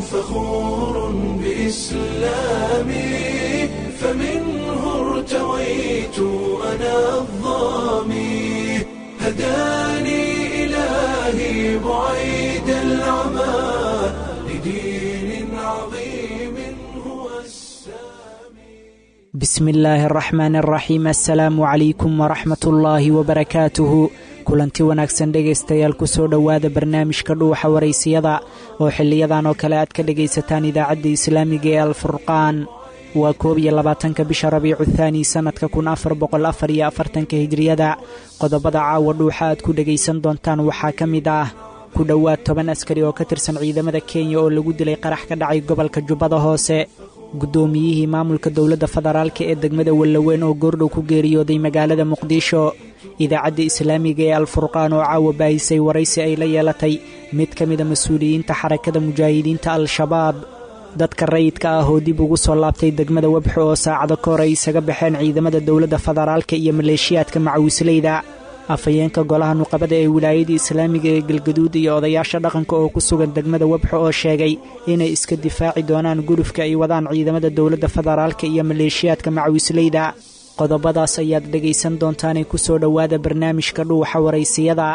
فخور بإسلامي فمنه ارتويت أنا الظامي هداني إلهي بعيد العمى لدين عظيم هو السامي bismi illaahi araxmaan araxiim assalaamu calaykum waraxmat ullaahi wabarakaatuhu kulanti wanaagsan dhegaystayaal ku soo dhowaada barnaamijka dhuuxa waraysiyada oo xiliyadan oo kale aad ka dhegaysataan idaacadda islaamiga ee alfurqaan waa koob iyo labaatanka bisha rabiicu thaani sannadka kun afar boqol afar iyo afartanka hijriyada qodobada caawa dhuuxa aad ku dhegaysan doontaan waxaa ka mid ah ku dhowaad toban askari oo ka tirsan ciidamada kenya oo lagu dilay qarax ka dhacay gobolka jubbada hoose guddoomiyihii maamulka dowladda federaalk ee degmada wallaweyn oo goordhow ku geeriyooday magaalada muqdisho idaacadda islaamiga ee alfurqaan oo caawa baahisay waraysi ay la yeelatay mid ka mida mas-uuliyiinta xarakada mujaahidiinta al-shabaab dadka rayidka ah oo dib ugu soo laabtay degmada webxo oo saacado ka hor ay isaga baxeen ciidamada dowladda federaalka iyo maleeshiyaadka macawisleyda afhayeenka golaha nuqabada ee wilaayada islaamiga ee galgaduud iyo odayaasha dhaqanka oo ku sugan degmada webxo oo sheegay inay iska difaaci doonaan gulufka ay wadaan ciidamada dowladda federaalka iyo maleeshiyaadka macawisleyda qodobadaas ayaad dhegaysan doontaanee ku soo dhowaada barnaamijka dhuuxa waraysiyada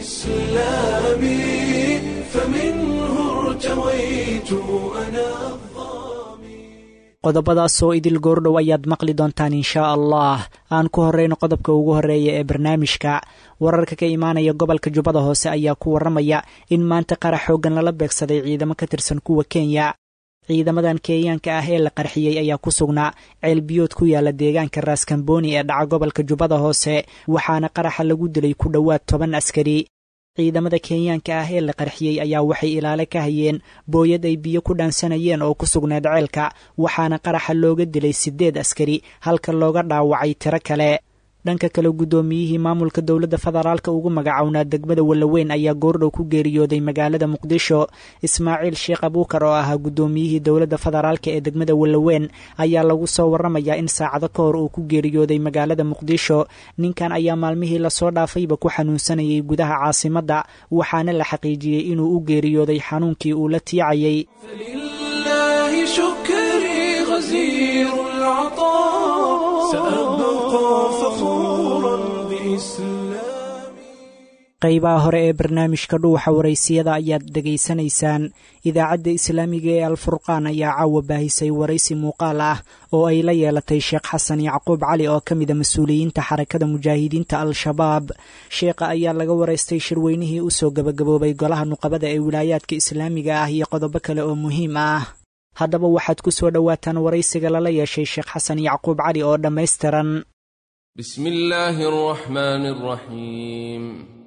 إسلامي فمنه ارتويت أنا qodobadaasoo idil goordhow ayaad maqli doontaan inshaa allah aan ku horreyno qodobka ugu horreeya ee barnaamijka wararka ka imaanaya gobolka jubbada hoose ayaa ku warramaya in maanta qarax xooggan lala beegsaday ciidamo ka tirsan kuwa kenya ciidamadan kenyaanka ah ee la qarxiyey ayaa ku sugnaa ceelbiyood ku yaala deegaanka raaskambooni ee dhaca gobolka jubbada hoose waxaana qaraxa lagu dilay ku dhowaad toban askari ciidamada kenyaanka ah ee la qarxiyey ayaa waxay ilaale ka hayeen booyad ay biyo ku dhaansanayeen oo ku sugneed ceelka waxaana qaraxa looga dilay siddeed askari halka looga dhaawacay tiro kale dhanka kale guddoomiyihii maamulka dowladda federaalka ugu magacownaa degmada wallaweyn ayaa goordhow ku geeriyooday magaalada muqdisho ismaaciil sheekh abuukar oo ahaa guddoomiyihii dowladda federaalka ee degmada wallaweyn ayaa lagu soo warramayaa in saacado ka hor uu ku geeriyooday magaalada muqdisho ninkan ayaa maalmihii lasoo dhaafayba ku xanuunsanayay gudaha caasimadda waxaana la xaqiijiyey inuu u geeriyooday xanuunkii uu la tiicayay فلله شكري غزير العطاء سأبقى فخورا بإسلامي qaybaha hore ee barnaamijka dhuuxa waraysiyada ayaad dhegaysanaysaan idaacadda islaamiga ee alfurqaan ayaa caawa baahisay waraysi muuqaal ah oo ay la yeelatay sheekh xasan yacquub cali oo ka mida mas-uuliyiinta xarakada mujaahidiinta al-shabaab sheekha ayaa laga waraystay shirweynihii usoo gabagaboobay golaha nuqabada ee wilaayaadka islaamiga ah iyo qodobo kale oo muhiim ah haddaba waxaad ku soo dhowaataan waraysiga lala yeeshay sheekh xasan yacquub cali oo dhammaystiran بسم الله الرحمن الرحيم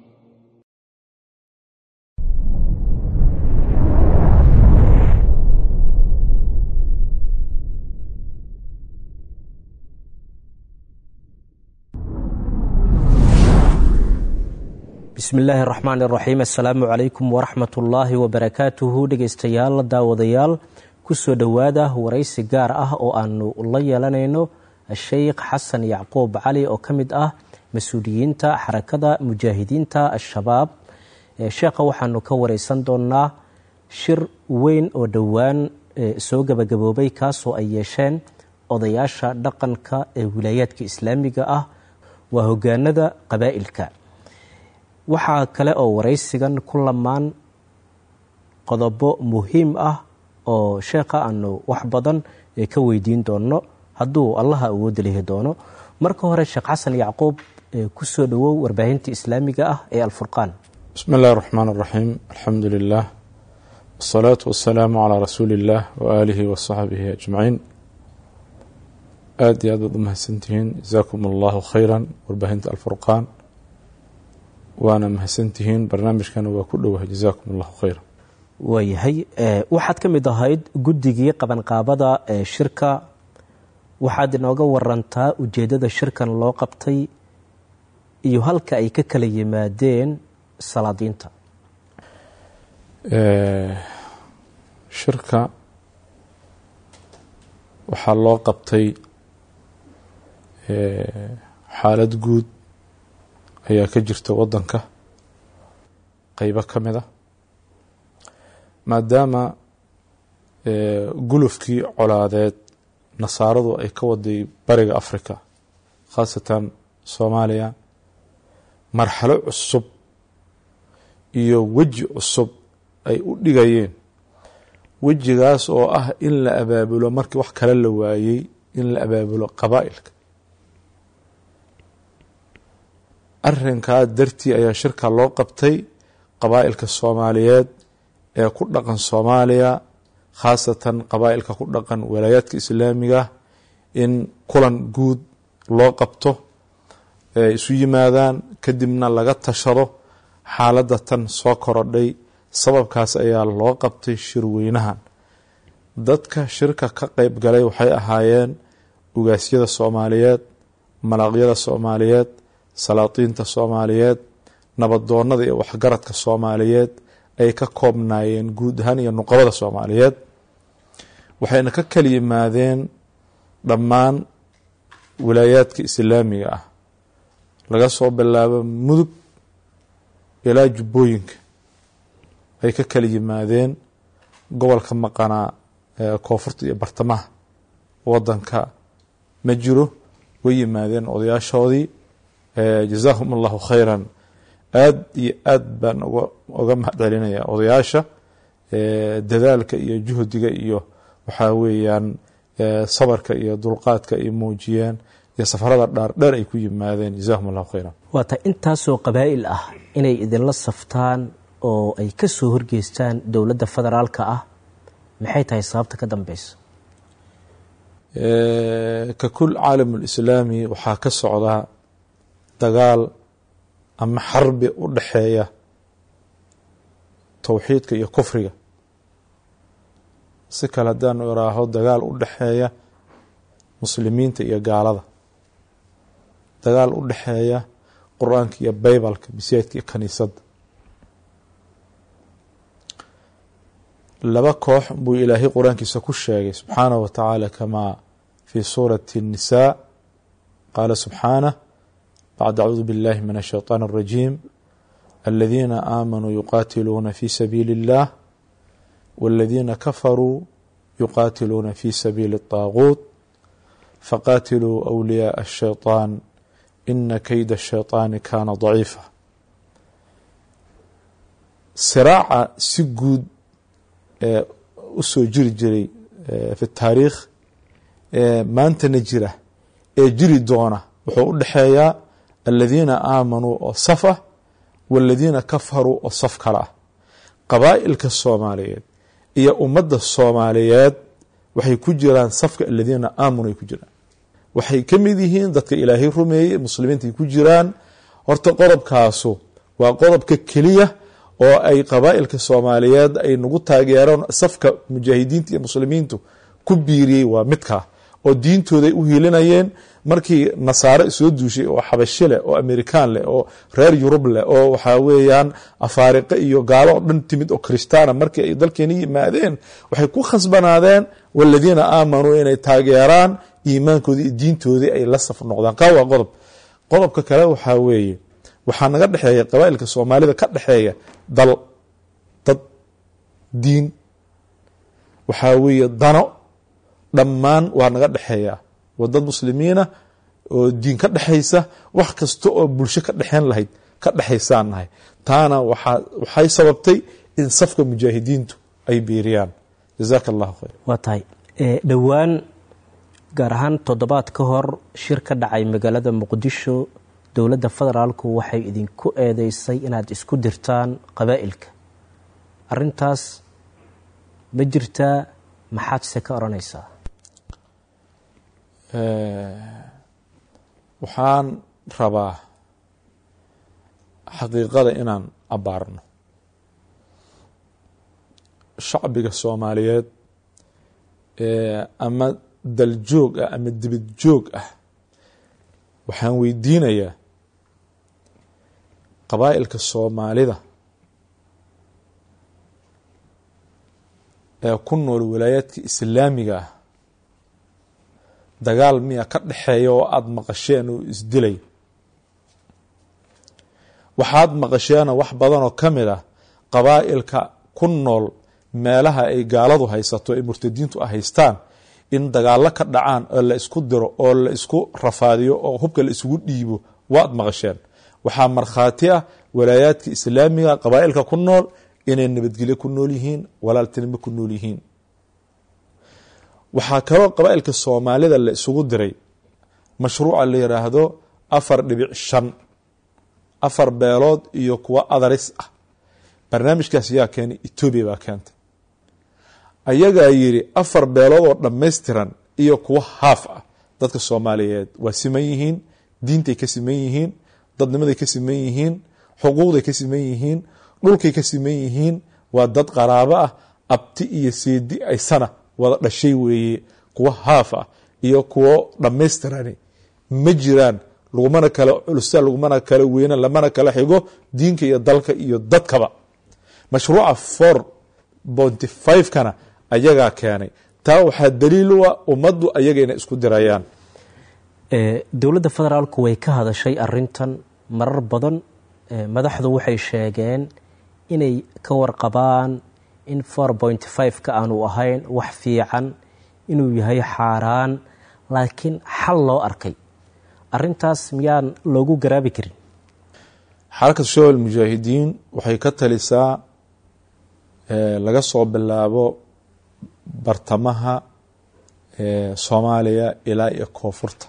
bismi illaahi araxmaan iraxiim assalaamu calaykum waraxmat ullaahi wabarakaatuhu dhegaystayaal daawadayaal kusoo dhowaada waraysi gaar ah oo aanu la yeelanayno sheikh xasan yacquub cali oo ka mid ah mas-uuliyiinta xarakada mujaahidiinta al-shabaab sheekha waxaanu ka wareysan doonaa shir weyn oo dhowaan soo gabagaboobay kaasoo ay yeesheen odayaasha dhaqanka ee wilaayaadka islaamiga ah waa hogaanada qabaa'ilka waxaa kale oo waraysigan ku lamaan qodobo muhiim ah oo sheekha aanu wax badan ka weydiin doono hadduu allaha awoodda lihi doono marka hore sheekh xasan yacquub kusoo dhowow warbaahinta islaamiga ah ee alfurqaan bismi اllahi الرحmaan الraxiim alxamdu lilah wالsalaaةu wasalaamu calىa rasuuli اllah waaalihi wasaxbihi ajmaciin aada iyo aad baad u mahadsantihiin jazakum allahu khayra warbaahinta alfurqaan waana mahadsantihiin barnaamijkana waa ku dhowahay jazakum allahu khayra waayahay waxaad ka mid ahayd guddigii qabanqaabada ee shirka waxaad inooga warantaa ujeeddada shirkan loo qabtay iyo halka ay ka kala yimaadeen salaadiinta shirka waxaa loo qabtay xaalad guud ayaa ka jirta waddanka qeybo ka mid a maadaama gulufkii colaadeed nasaaradu ay ka waday bariga africa khaasatan soomaaliya marxalo cusub iyo weji cusub ay u dhigayeen wejigaas oo ah in la abaabulo markii wax kale la waayey in la abaabulo qabaa'ilka arrinkaa dartii ayaa shirka loo qabtay qabaa'ilka soomaaliyeed ee ku dhaqan soomaaliya khaasatan qabaa'ilka ku dhaqan walaayaadka islaamiga in kulan guud loo qabto ee isu yimaadaan kadibna laga tashado xaaladda tan soo korodhay sababkaas ayaa loo qabtay shirweynahan dadka shirka ka qeyb galay waxay ahaayeen ugaasyada soomaaliyeed malaaqyada soomaaliyeed salaatiinta soomaaliyeed nabadoonada iyo waxgaradka soomaaliyeed ay ka koobnaayeen guud ahaan iyo nuqabada soomaaliyeed waxayna ka kala yimaadeen dhammaan wilaayaadka islaamiga ah laga soo bilaabo mudug ilaa jubbooyinka ay ka kala yimaadeen gobolka maqanaa koonfurta iyo bartamaha wadanka ma jiro way yimaadeen odayaashoodii jazaahum allahu khayran aad iyo aad baan oga mahad celinaya odayaasha dadaalka iyo juhdiga iyo waxaa weeyaan sabarka iyo dulqaadka ay muujiyeen iyo safarada dhaardheer ay ku yimaadeen jazahum allahu khayran waata intaasoo qabaa'il ah inay idinla saftaan oo ay ka soo horgeystaan dowladda federaalka ah maxay tahay sababta ka dambeysa ka kul caalam lislaami waxaa ka socdaa dagaal ama xarbi u dhaxeeya towxiidka iyo kufriga si kale haddaanu iraaho dagaal u dhaxeeya muslimiinta iyo gaalada dagaal u dhaxeeya qur-aanka iyo baybalka bisiyaadka iyo kaniisadda laba koox buu ilaahay qur-aankiisa ku sheegay subxaanahu wa tacaala kamaa fi suurati الnisaa qaala subxaanah bacd acuudu biاllahi min الshayطaan الrajiim aladiina aamanuu yuqaatiluuna fi sabiili اllah wاladiina kafaruu yuqaatiluuna fi sabiili الطaaguut faqaatiluu أwliyaaء الshayطaan ina keyda الshayطaani kaana daciifa siraaca si guud u soo jiri jiray fi taariikh maantana jira ee jiri doona wuxuu u dhexeeyaa aladiina aamanuu oo saf ah waaladiina kafaruu oo saf kale ah qabaa'ilka soomaaliyeed iyo ummadda soomaaliyeed waxay ku jiraan safka aladiina aamanuu ay ku jiraan waxay ka mid yihiin dadka ilaahay rumeeyey muslimiinta ay ku jiraan horta qodobkaasu waa qodobka keliya oo ay qabaa'ilka soomaaliyeed ay nagu taageereen safka mujaahidiinta iyo muslimiintu ku biiriyey waa midkaa oo diintooday u hiilinayeen markii nasaare soo duushay oo xabashe leh oo amerikaan leh oo reer yurub leh oo waxaa weeyaan afaariqe iyo gaalo oo dhan timid oo kristaana markii ay dalkeeni yimaadeen waxay ku khasbanaadeen waladiina aamanuu inay taageeraan iimaankoodii iyo diintoodii ay la saf noqdaan kaa waa qodob qodobka kale waxaa weeye waxaa naga dhexeeya qabaa'ilka soomaalida ka dhexeeya dal dad diin waxaa weeye dano dhammaan waa naga dhexeeya waa dad muslimiina oo diin ka dhexaysa wax kasta oo bulsho ka dhexeyn lahayd ka dhexaysaan nahay taana waxaa waxay sababtay in safka mujaahidiintu ay biiriyaan jazaaka allahu khayr waa tahay dhowaan gaar ahaan toddobaad ka hor shir ka dhacay magaalada muqdisho dowladda federaalku waxay idinku eedeysay inaad isku dirtaan qabaa'ilka arintaas ma jirtaa maxaad se ka odhanaysaa waxaan rabaa xaqiiqada inaan abbaarno shacbiga soomaaliyeed ama daljoog ah ama dibad joog ah waxaan weydiinayaa qabaa'ilka soomaalida ee ku nool walaayaadka islaamiga ah dagaal miya ka dhexeeya oo aada maqasheen oo isdilay waxaad maqasheena wax badan oo ka mid ah qabaa'ilka ku nool meelaha ay gaaladu haysato ee murtadiintu a haystaan in dagaallo ka dhacaan oo la isku diro oo la isku rafaadiyo oo hubka la isugu dhiibo waad maqasheen waxaa markhaati ah walaayaadka islaamiga qabaa'ilka ku nool inay nabadgelyo ku nool yihiin walaaltinimo ku nool yihiin waxaa kaloo qabaa'ilka soomaalida la isugu diray mashruuca la yidhaahdo afar dhibic shan afar beelood iyo kuwa adaris ah barnaamijkaas yaa keenay etoobiya baa keentay ayagaa yidhi afar beelood oo dhammaystiran iyo kuwa haaf ah dadka soomaaliyeed waa siman yihiin diintay ka siman yihiin dadnimaday ka siman yihiin xuquuqday ka siman yihiin dhulkay ka siman yihiin waa dad qaraabo ah abti iyo seedi aysana wada dhashay weeye kuwa haaf ah iyo kuwo dhammaystirani ma jiraan lagumana kala culusta lagumana kala weyna lamana kala xigo diinka iyo dalka iyo dadkaba mashruuca four bonty five kana ayagaa keenay taa waxaa daliil u ah ummaddu ayaga inay isku dirayaan dowladda federaalku way ka hadashay arintan marar badan madaxdu waxay sheegeen inay ka warqabaan in four point five ka aanu ahayn wax fiican inuu yahay xaaraan laakiin xal loo arkay arintaas miyaan loogu garaabi karin xarakatu shawal mujaahidiin waxay ka talisaa laga soo bilaabo bartamaha soomaaliya ilaa iyo koonfurta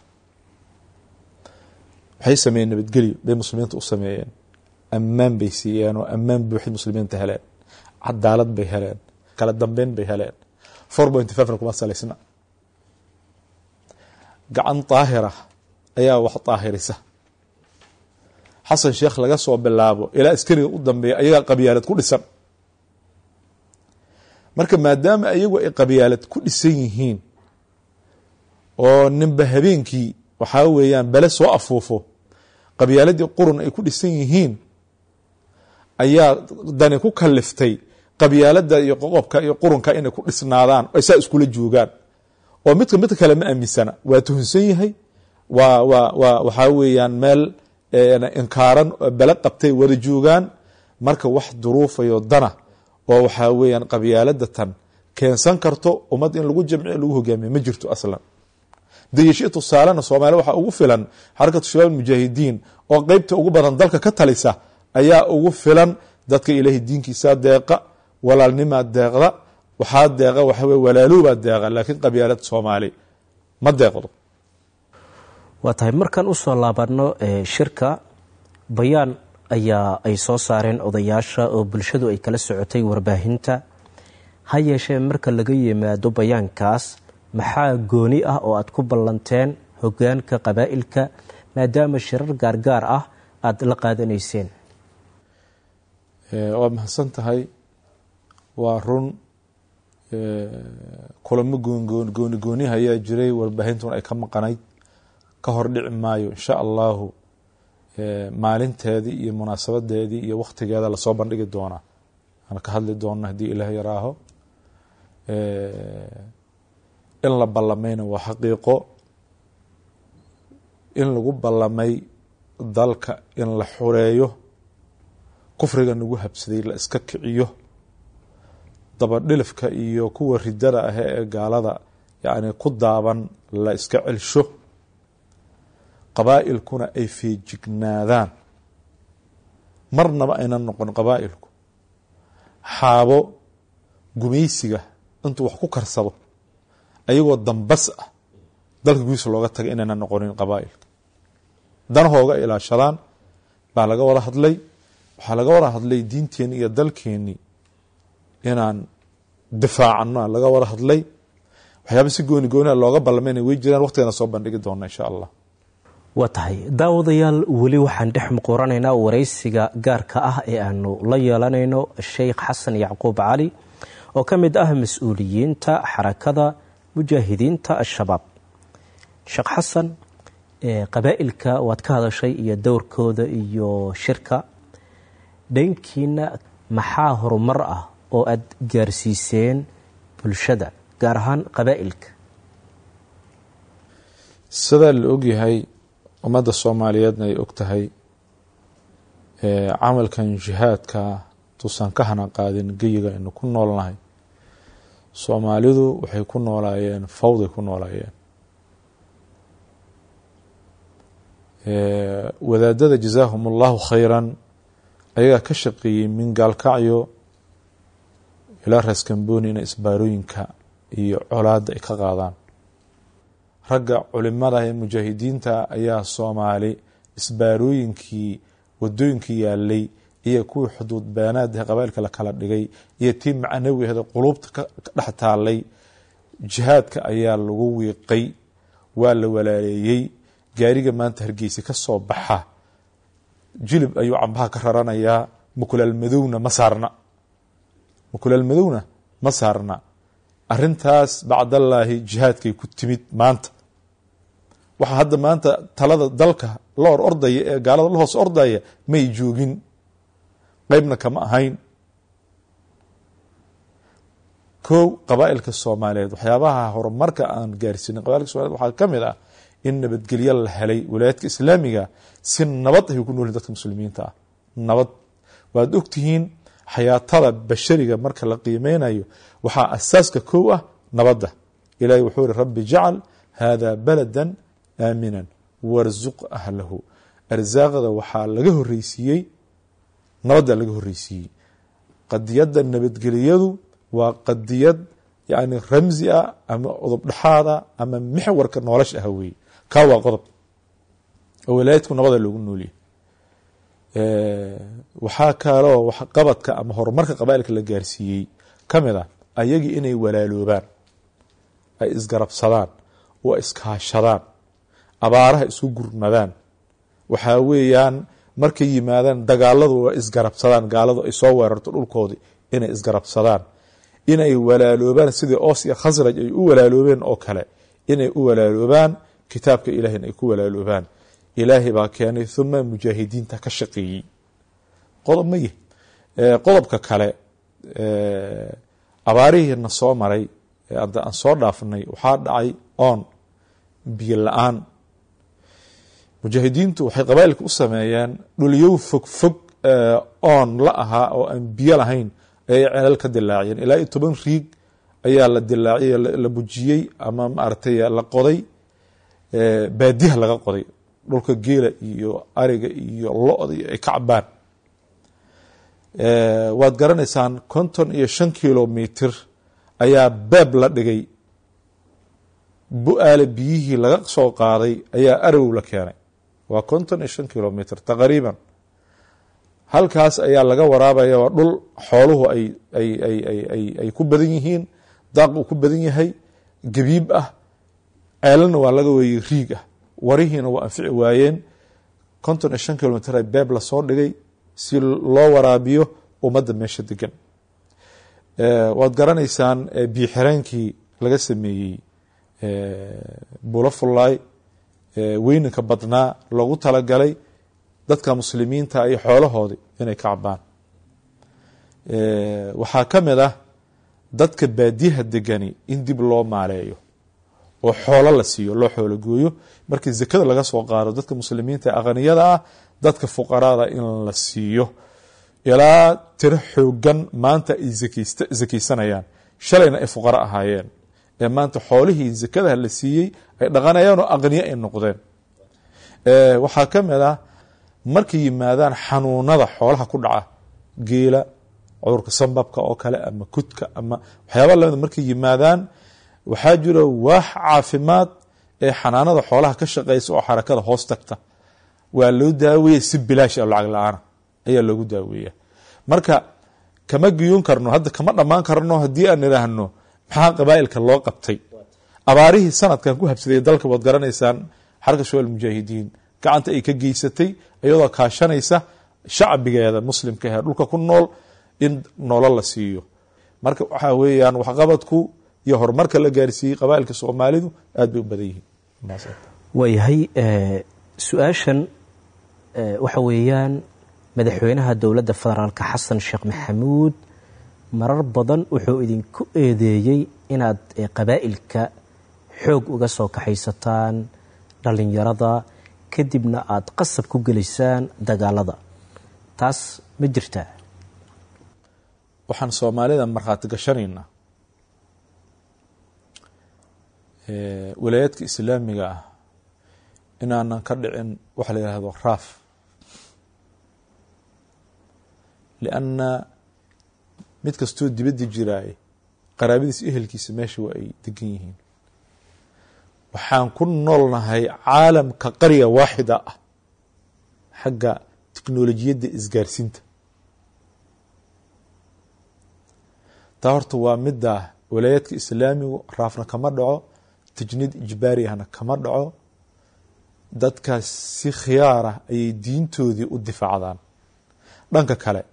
waxay sameeyeen nabadgelyo bay muslimiinta u sameeyeen ammaan bay siiyeen oo ammaan buuxid muslimiinta heleen cadaalad bay heleen kala dambeyn bay heleen four point fivena kuma salaysna gacan daahira ayaa wax daahirisa xasan sheekh laga soo bilaabo ilaa askariga u dambeeya ayagaa qabyaalad ku dhisan marka maadaama ayagu ay qabyaalad ku dhisan yihiin oo ninba habeenkii waxaa weeyaan bele soo afuufo qabyaaladii qurun ay ku dhisan yihiin ayaa dani ku kaliftay qabyaalada iyo qoqobka iyo qurunka inay ku dhisnaadaan ay saa iskula joogaan oo midka midka kale ma aaminsana waa tuhunsan yahay waa waa waa waxaa weeyaan meel inkaaran bele qabtay wada joogaan marka wax duruufayo dana oo waxaa weeyaan qabyaalada tan keensan karto ummad in lagu jamciyo lagu hogaamiyo ma jirto aslan dayashii tusaalena soomaaliya waxaa ugu filan xarakatu shabaab mujaahidiin oo qeybta ugu badan dalka ka talisa ayaa ugu filan dadka ilaahay diinkiisa deeqa walaalnimaa deeqda waxaa deeqa waxaw walaaloobaa deeqa laakiin qabyaalad soomaali ma deeqdo waa tahay markaan usoo laabano shirka bayaan ayaa ay soo saareen odayaasha oo bulshadu ay kala socotay warbaahinta ha yeeshee marka laga yimaado bayaankaas maxaa gooni ah oo aad ku ballanteen hogaanka qabaa'ilka maadaama shirar gaargaar ah aada la qaadanayseen waa mahadsan tahay waa run kulamo gooni gooniha ayaa jiray warbaahintuna ay ka maqanayd ka hor dhici maayo insha allahu maalinteedii iyo munaasabadeedii iyo waktigeeda lasoo bandhigi doonaa aan ka hadli doona haddii ilaah yaraaho in la ballamayna waa xaqiiqo in lagu ballamay dalka in la xureeyo kufriga nagu habsaday la iska kiciyo dabadhilifka iyo kuwa ridada ah ee gaalada yacni ku daaban la iska celsho qabaa'ilkuna ay feejignaadaan marnaba aynan noqon qabaa'ilku xaabo gumaysiga intuu wax ku karsado ayagoo dambas ah dalka gudiisa looga tagay inaynan noqonin qabaa'ilka danahooga ilaashadaan baa laga wada hadlay waxaa laga wada hadlay diinteenni iyo dalkeennii inaan difaacano laga wada hadlay waxyaaba si gooni gooniha looga ballamayna way jiraan waqtigana soo bandhigi doona insha allah waa tahay daawadayaal weli waxaan dhex muquuranaynaa waraysiga gaarka ah ee aanu la yeelanayno sheikh xasan yacquub cali oo ka mid ah mas-uuliyiinta xarakada mujaahidiinta al-shabaab sheekh xasan qabaa'ilka waad ka hadashay iyo dowrkooda iyo shirka dhankiina maxaa horumar ah oo aada gaarsiiseen bulshada gaar ahaan qabaa'ilka sidaa la ogyahay ummadda soomaaliyeedna ay og tahay camalkan jihaadka tuusan ka hana qaadin geyiga aynu ku noolnahay soomaalidu waxay ku noolaayeen fawday ku noolaayeen wadaadada jazaahum allahu khayran ayagaa ka shaqeeyey min gaalkacyo ilaa raaskambooni inay isbaarooyinka iyo colaadda ay ka qaadaan ragga culimada ee mujaahidiinta ayaa soomaali isbaarooyinkii wadooyinkii yaalay iyo kuwii xuduud beenaadahe qabailka la kala dhigay iyo tii macnawiheeda qulubta ka dhex taalay jihaadka ayaa lagu wiiqay waa la walaaleeyey gaariga maanta hargeysa ka soo baxa jilib ayuu cambaha ka raranayaa mukulaal madowna ma saarna mukulaal madowna ma saarna arintaas bacdallaahi jihaadkay ku timid maanta waxaa hadda maanta talada dalka la or ordaya ee gaalada la hoos ordaya may joogin qeybna kama ahayn kow qabaailka soomaaliyeed waxyaabaha horumarka aan gaarsiinin qabailka somaliyed waxaa ka mid ah in nabadgelyo la helay walaayaadka islaamiga si nabad ay ku noolyihin dadka muslimiinta ah nabad waad ogtihiin xayaatada bashariga marka la qiimeynayo waxaa asaaska kow ah nabadda ilahi wuxuu iri rabbi jacal hada balada aaminan warzuq ahlahu arsaaqda waxaa laga horeysiiyey nabadda laga horeysiiyey qadiyadda nabadgeliyadu waa qadiyad yani ramzi ah ama qodob dhexaada ama mixwarka nolosha ah weye kaa waa qodob oo walaayadku nabada loogu nooliyay waxaa kaloo qabadka ama horumarka qabaailka la gaarsiiyey ka mid ah ayagii inay walaaloobaan ay isgarabsadaan oo iskaashadaan abaaraha isku gurmadaan waxaa weeyaan markay yimaadaan dagaaladu waa isgarabsadaan gaaladu ay soo weerarto dhulkoodii inay isgarabsadaan inay walaaloobaan sidii oos iyo khasraj ay u walaaloobeen oo kale inay u walaaloobaan kitaabka ilahina ay ku walaaloobaan ilaahay baa keenay uma mujaahidiinta ka shaqeeyey qodob ma yih qodobka kale abaarihiina soo maray hadda aan soo dhaafnay waxaa dhacay oon biyo la-aan mujaahidiintu waxay qabailka u sameeyeen dhulyow fog fog oon la ahaa oo aan biyo lahayn ayay ceelal ka dilaaciyeen ilaa iyo toban riig ayaa la dilaaciyey la bujiyey ama maaragtay la qoday baadiyaha laga qoday dhulka geela iyo ariga iyo lo-da ay ka cabaan waad garanaysaan konton iyo shan kilomitr ayaa beeb la dhigay bu-aale biyihii laga soo qaaday ayaa arow la keenay waa konton iyo shan kilomitr taqriiban halkaas ayaa laga waraabaya waa dhul xooluhu ay ay ay ay ay ay ku badan yihiin daaq uu ku badan yahay gabiib ah ceelana waa laga weeyey riig ah warihiina waa anfici waayeen konton iyo shan kilomitr a beeb lasoo dhigay si loo waraabiyo ummadda meesha degan waad garanaysaan biyo xireenkii laga sameeyey bulo fullaay weyninka badnaa loogu talagalay dadka muslimiinta iyo xoolahoodi inay ka cabaan waxaa ka mid ah dadka baadiyaha degani in dib loo maaleeyo oo xoolo la siiyo loo xoolo gooyo markii zakada laga soo qaado dadka muslimiinta ee aqniyada ah dadka fuqarada in la siiyo ilaa tiro xoogan maanta ay zakaysanayaan shalayna ay fuqaro ahaayeen ee maanta xoolihii zakadaha la siiyey ay dhaqanayaan oo aqniye ay noqdeen waxaa ka mid ah markay yimaadaan xanuunada xoolaha ku dhaca geela cudurka sambabka oo kale ama kudka ama waxyaaba lamida markay yimaadaan waxaa jiro waax caafimaad ee xanaanada xoolaha ka shaqeysa oo xarakada hoos tagta waa loo daaweeya si bilaash a lacag la-aana ayaa loogu daaweeya marka kama giyoon karno hadda kama dhammaan karno haddii aan idhaahno maxaa qabaa'ilka loo qabtay abaarihii sanadkan ku habsaday dalka waad garanaysaan xarka shawal mujaahidiin gacanta ay ka geysatay iyadoo kaashanaysa shacbigeeda muslimka ee dhulka ku nool in noolo la siiyo marka waxaa weeyaan waxqabadku iyo horumarka la gaarsiiyey qabaa'ilka soomaalidu aad bay u badan yihiin waayahay su-aashan waxa weeyaan madaxweynaha dowladda federaalka xasan sheekh maxamuud marar badan wuxuu idinku eedeeyey inaad qabaa'ilka xoog uga soo kaxaysataan dhallinyarada kadibna aada qasab ku gelaysaan dagaalada taas ma jirtaa waxaan soomaalida markhaati gashanaynaa walaayaadka islaamiga ah inaanan ka dhicin waxa la yihahdo raaf lianna mid kastoo dibadda jiraay qaraabadiisa ehelkiisa meesha waa ay degan yihiin waxaan ku noolnahay caalamka qarya waaxida ah xagga teknolojiyadda isgaarsiinta taa horta waa midda walaayaadka islaamigu raafna kama dhaco tajniid ijbaari ahna kama dhaco dadkaas si khiyaar ah ayay diintoodii u difaacdaan dhanka kale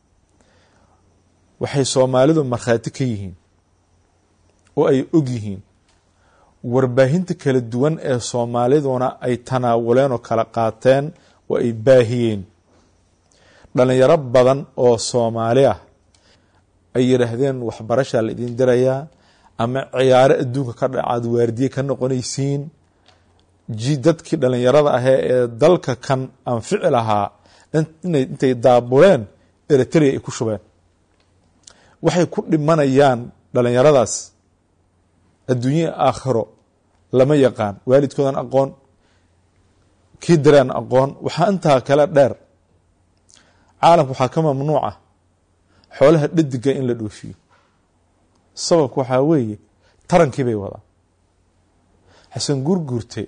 waxay soomaalidu markhaati ka yihiin oo ay og yihiin warbaahinta kala duwan ee soomaaliduna ay tanaawuleen oo kala qaateen oo ay baahiyeen dhalinyaro badan oo soomaali ah ay yidhaahdeen waxbarashaa la idin dirayaa ama ciyaaro adduunka ka dhacaad waardiye ka noqonaysiin ji dadkii dhalinyarada ahee ee dalka kan anfici lahaa intay daabuleen eritrea ay ku shubeen waxay ku dhimanayaan dhalinyaradaas adduunyada aakhiro lama yaqaan waalidkoodan aqoon kii daraan aqoon waxaa intaa kale dheer caalamka waxaa ka mamnuuca xoolaha dhadiga in la dhoofiyo sababka waxaa weeye tarankii bay wadaan xasan gurgurte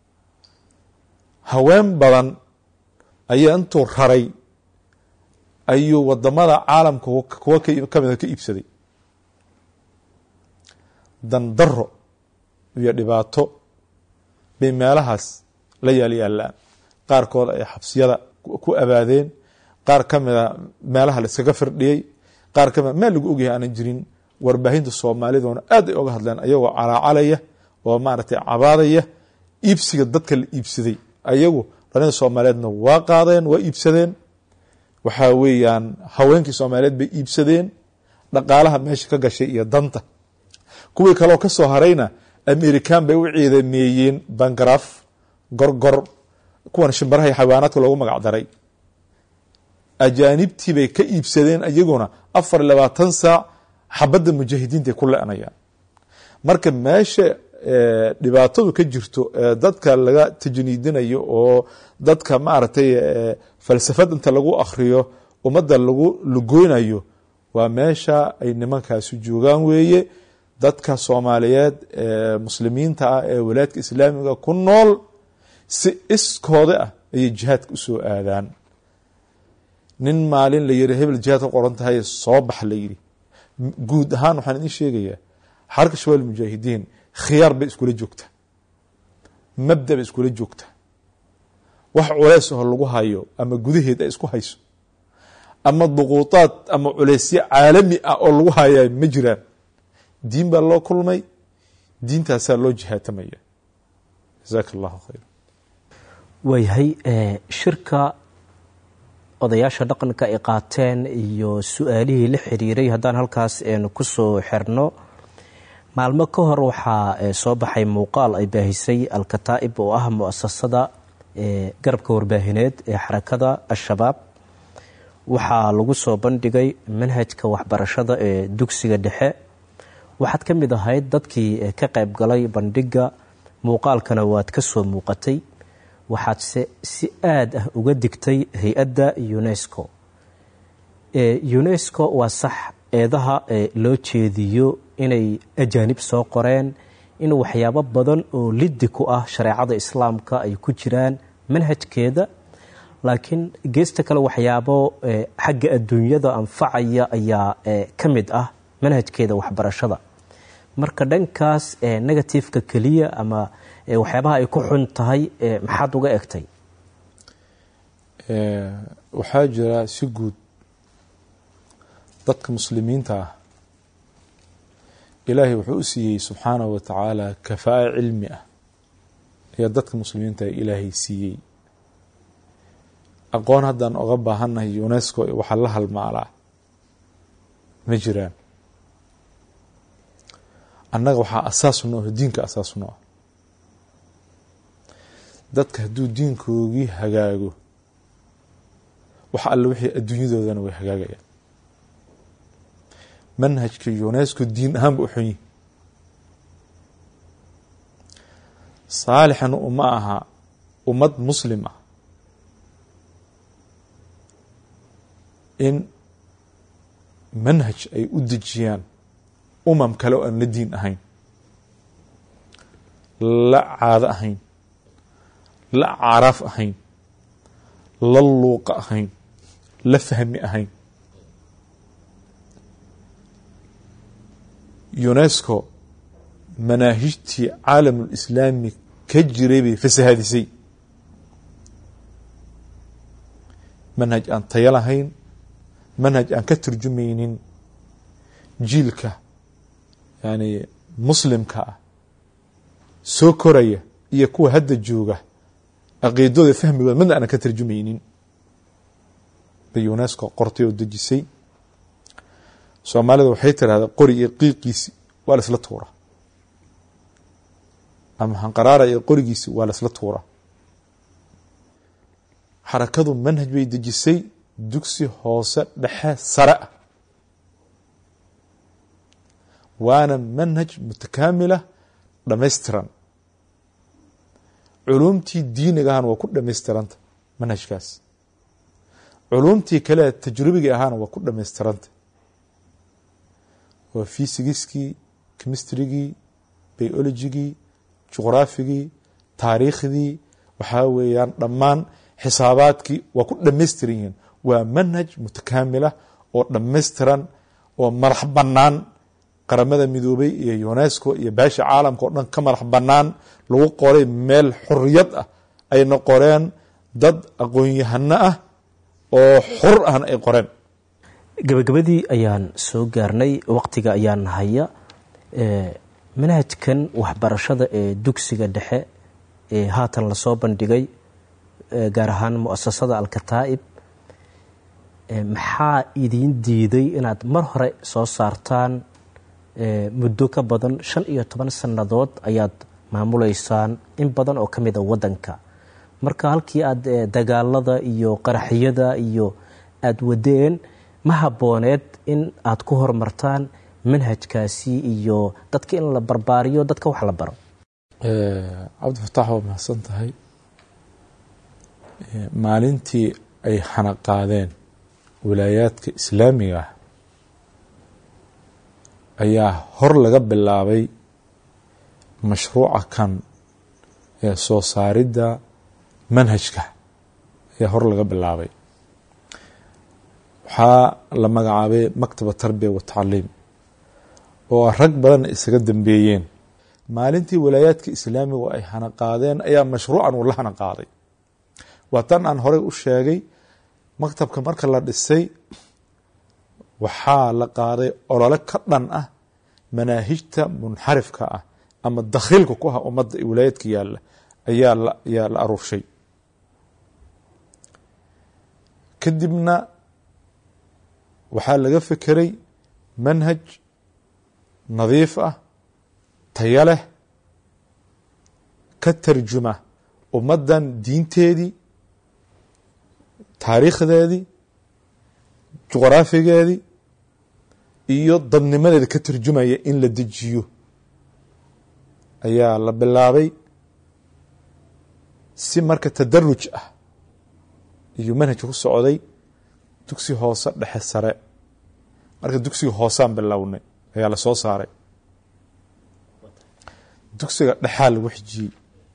haween badan ayaa intuu raray ayuu wadamada caalamka kuwa kamida ka iibsaday dandaro iyo dhibaato bay meelahaas la yaalyaalaan qaarkood ay xabsiyada ku abaadeen qaar ka mida meelaha la iskaga firdhiyey qaar ka mida meel lagu ogyahay aanan jirin warbaahinta soomaaliduna aad ay oga hadleen ayagoo calaacalaya oo maaragtay cabaadaya iibsiga dadka la iibsaday ayagu dhalinta soomaaliyeedna waa qaadeen waa iibsadeen waxaa weeyaan haweenkii soomaaliyeed bay iibsadeen dhaqaalaha meesha ka gashay iyo danta kuwii kaleo ka soo harayna american bay u ciidameeyeen bangaraf gorgor kuwan shimbaraha iyo xayawaanaadka loogu magac daray ajaanibtii bay ka iibsadeen iyaguna afar iyo labaatan saac xabadda mujaahidiintaay ku le-nayaan marka meesha dhibaatadu ka jirto dadka laga tajniidinayo oo dadka maaragtay falsafad inta lagu akriyo ummadda lagu lugoynayo waa meesha ay nimankaasu joogaan weeye dadka soomaaliyeed ee muslimiinta ah ee walaadka islaamiga ku nool si iskooda ah ayay jihaadka usoo aadaan nin maalin la yiri hebel jihaad ka qoran tahay soo bax la yidhi guud ahaan waxaan idin sheegayaa xarka shabaal mujaahidiin khiyaar bay iskula joogtaa mabda bay iskula joogtaa wax culeys oo lagu hayo ama gudaheed ay isku hayso ama duquutaad ama culeysyo caalami ah oo lagu hayaa ma jiraan diin baa loo kulmay diintaasaa loo jihaatamaya jasaaka allahu khayr waayahay shirka odayaasha dhaqanka ay qaateen iyo su-aalihii la xiriiray haddaan halkaas ku soo xirno maalmo ka hor waxaa soo baxay muuqaal ay baahisay alkataa'ib oo ah muasasada garabka warbaahineed ee xarakada al-shabaab waxaa lagu soo bandhigay manhajka waxbarashada ee dugsiga dhexe waxaad ka mid ahayd dadkii ka qayb galay bandhiga muuqaalkana waad ka soo muuqatay waxaadse si aada ah uga digtay hay-adda unesco unesco waa sax eedaha loo jeediyo inay ajaanib soo qoreen in waxyaabo badan oo liddi ku ah shareecada islaamka ay ku jiraan manhajkeeda laakiin geesta kale waxyaabo xagga adduunyada anfacaya ayaa ka mid ah manhajkeeda waxbarashada marka dhankaas negatifeka keliya ama waxyaabaha ay ku xun tahay maxaad uga egtay waxaa jira si guud dadka muslimiinta ah ilaahay wuxuu u siiyey subxaanahu wa tacaala kafaa cilmi ah ayaa dadka muslimiinta ilaahay siiyey aqoon haddaan oga baahannahay unesco waxaa la halmaalaa ma jiraan annaga waxaa asaasu no diinka asaasu no ah dadka hadduu diinkoogii hagaago wax alle wixii adduunyadoodana way hagaagayaan manhajka unesco diin ahaan ba u xun yihi saalixan uma aha ummad muslim ah in manhaj ay u dejiyaan umam kale oo aan la diin ahayn la caado ahayn la caraaf ahayn la luuqa ahayn la fahmi ahayn unesco manaahijtii caalamulislaami ka jiray bay fasahaadisay manhaj aan tayo lahayn manhaj aan ka turjumaynin jiilka yani muslimka ah soo koraya iyo kuwa hadda jooga caqiidooda fahmigooda midna aanan ka tarjumaynin bay unesco qortay oo dejisay soomaalida waxay tirahdaa qori iyo qiiqiisi waa la isla tuura ama hanqaraara iyo qorigiisi waa la isla tuura xarakadu manhaj bay dejisay dugsi hoose dhexe sare ah waana manhaj mutakaamila dhamaystiran culumtii diiniga ahana waa ku dhamaystiranta manhajkaas culumtii kale tajrubiga ahaana waa ku dhamaystiranta waa fysigiskii chemistrigii biologigii juqraafigii taariikhdii waxaa weeyaan dhammaan xisaabaadkii waa ku dhamaystiran yihiin waa manhaj mutakaamila oo dhamaystiran oo madax bannaan qaramada midoobay iyo unesco iyo baasha caalamka oo dhan ka madax bannaan lagu qoray meel xuriyad ah ayna qoreen dad aqoon-yahano ah oo xur ahna ay qoreen gabagabadii ayaan soo gaarnay waqtiga ayaan haya manhajkan waxbarashada ee dugsiga dhexe ee haatan lasoo bandhigay gaar ahaan muasasada alkataa'ib maxaa idiin diiday inaad mar hore soo saartaan muddo ka badan shan iyo toban sannadood ayaad maamuleysaan in badan oo ka mid a waddanka marka halkii aad dagaalada iyo qaraxyada iyo aada wadeen ma habbooneed in aad ku horumartaan manhajkaasi iyo dadka in la barbaariyo dadka wax la baro cabdifataax waa mahadsan tahay maalintii ay xanaqaadeen wilaayaadka islaamiga ah ayaa hor laga bilaabay mashruuca kan ee soo saaridda manhajka ayaa hor laga bilaabay waxaa la magacaabay maktaba tarbiya wa tacliim oo rag badanna isaga dambeeyeen maalintii walaayaadka islaamigu ay hanaqaadeen ayaa mashruucan uu la hanaqaaday waa tan aan horey u sheegay maktabka marka la dhisay waxaa la qaaday olole ka dhan ah manaahijta munxarifka ah ama dakhiilka ku ah ummadda ee walaayaadka yaalla ayaa ayaa la aruurshay kadibna waxaa laga fekeray manhaj nadiif ah taya leh ka tarjuma ummaddan diinteedii taariikhdeedii juqraafigeedii iyo dadnimadeeda ka tarjumaya in la dejiyo ayaa la bilaabay si marka tadaruj ah iyo manhajka ku socday dugsi hoose dhexe sare marka dugsiga hoosaan bilownay ayaa la soo saaray dugsiga dhexaa lagu xijiyey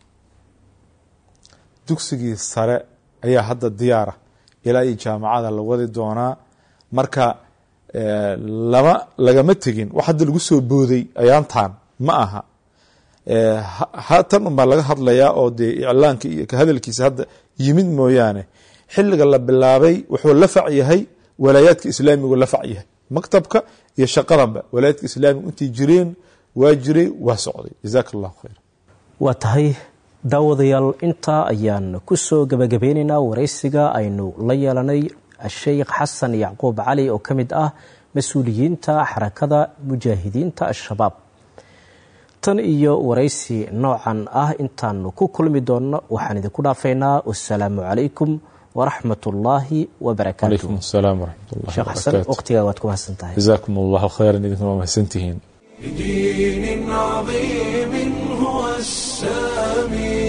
dugsigii sare ayaa hadda diyaara ilaa iyo jaamacada la wadi doonaa marka lama lagama tegin wax hadda lagu soo booday ayaantan ma aha tan unbaa laga hadlayaa oo dee iclaanka iyo kahadalkiisa hadda yimid mooyaane xilliga la bilaabay wuxuu la fac yahay walaayaadka islaamigu la fac yahay maktabka iyo shaqadanba walaayaadka islaamigu intay jireen waa jiray waa socday jazaaka allahu khayr waa tahay daawadayaal intaa ayaan ku soo gabagabeynaynaa waraysiga aynu la yeelanay sheikh xasan yacquub cali oo ka mid ah mas-uuliyiinta xarakada mujaahidiinta al-shabaab tan iyo waraysi noocan ah intaanu ku kulmi doonno waxaan idinku dhaafaynaa wasalaamu calaykum waraxmat ullaahi wabarakaatu calaykum asalaam waraxmat ullahi sheekh xasan wabarakaatu waqtigaa waad ku mahadsan tahay jazaakum allahu khayran idinkuna waa mahadsantihiin بدين عظيم هو السامي